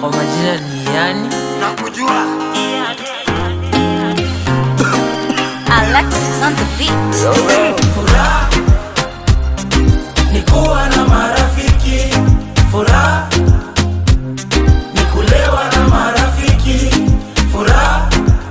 Kwa majina ni yani nakujua Alexis on the beat. furaha ni kuwa na marafiki furaha ni kulewa na marafiki furaha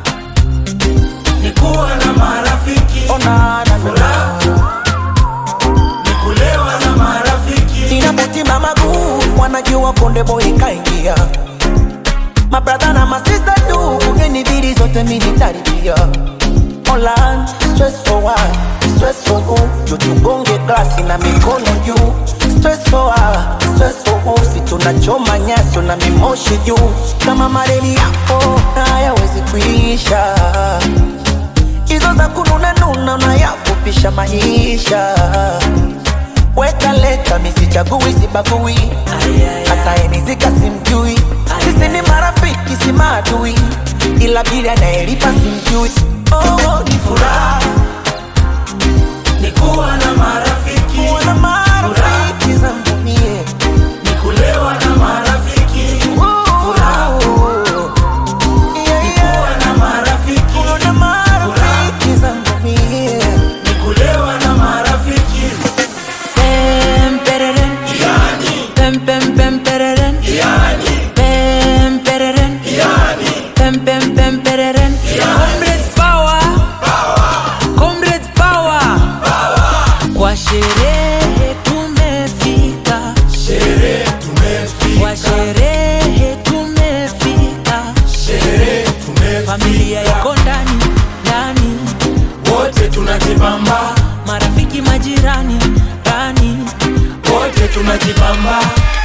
ni kuwa na marafiki furaha ni kulewa na marafiki inapotima maguu wanajua konde boy kaingia mabradha na masista tu ugenibidi zote minitaribia Online, stress for what? Stress for who? Juu tugonge glasi na mikono juu Stress for what? Stress for who? Si tunachoma nyaso na mimoshi juu Kama mareli yako hayawezi kuisha Hizo za kununa nuna unayafupisha maisha Weka leta misichagui sibagui hata enizika simjui sisi ni marafiki si maadui ila bili anayelipa simjui oh, ni furaha ni kuwa na marafiki kuwa na marafiki zangu mie ni kulewa na marafiki furaha Yeah, ni yeah. kuwa na marafiki Kuwa na marafiki zangu mie ni kulewa na marafiki Pem pereren Pem pem pem pereren Pem pereren Pem pem pem pereren Comrades power Comrades power Kwa sherehe tumefika sherehe Kwa tumefika sherehe tumefika sherehe tumefika Familia iko ndani ndani wote tunajibamba Marafiki majirani ndani wote tunajibamba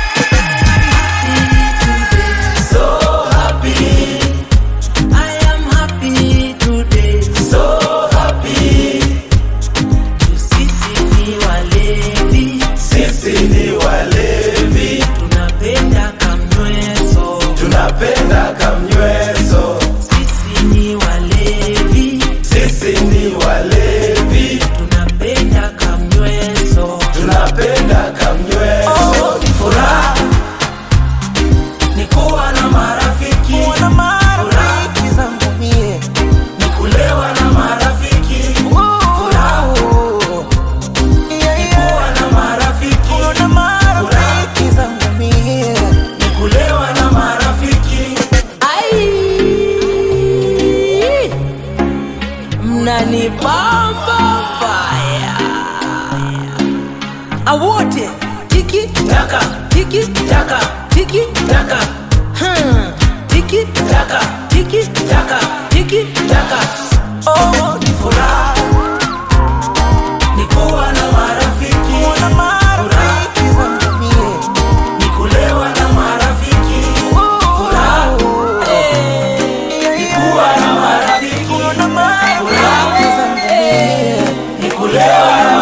so happy I am happy today so happy Sisi ni walevi sisi ni walevi tunapenda kamnyweso tunapenda kamnyweso sisi ni walevi sisi ni walevi tunapenda kamnyweso tunapenda kamnyweso furaha ni kuwa na marafiki kuwa na marafiki zangu mie ni kulewa na marafiki furaha Yeah, yeah. kuwa na marafiki Kuwa na marafiki zangu mie ni kulewa na marafiki ai mnanipamba baya awote tiki taka tiki taka tiki taka hmm. tiki taka tiki taka tiki taka oh, ni furaha ni kuwa na marafiki kuwa na marafiki zangu mie ni kulewa na marafiki furaha Yeah, ni yeah. kuwa na marafiki Kuwa na marafiki zangu mie ni kulewa na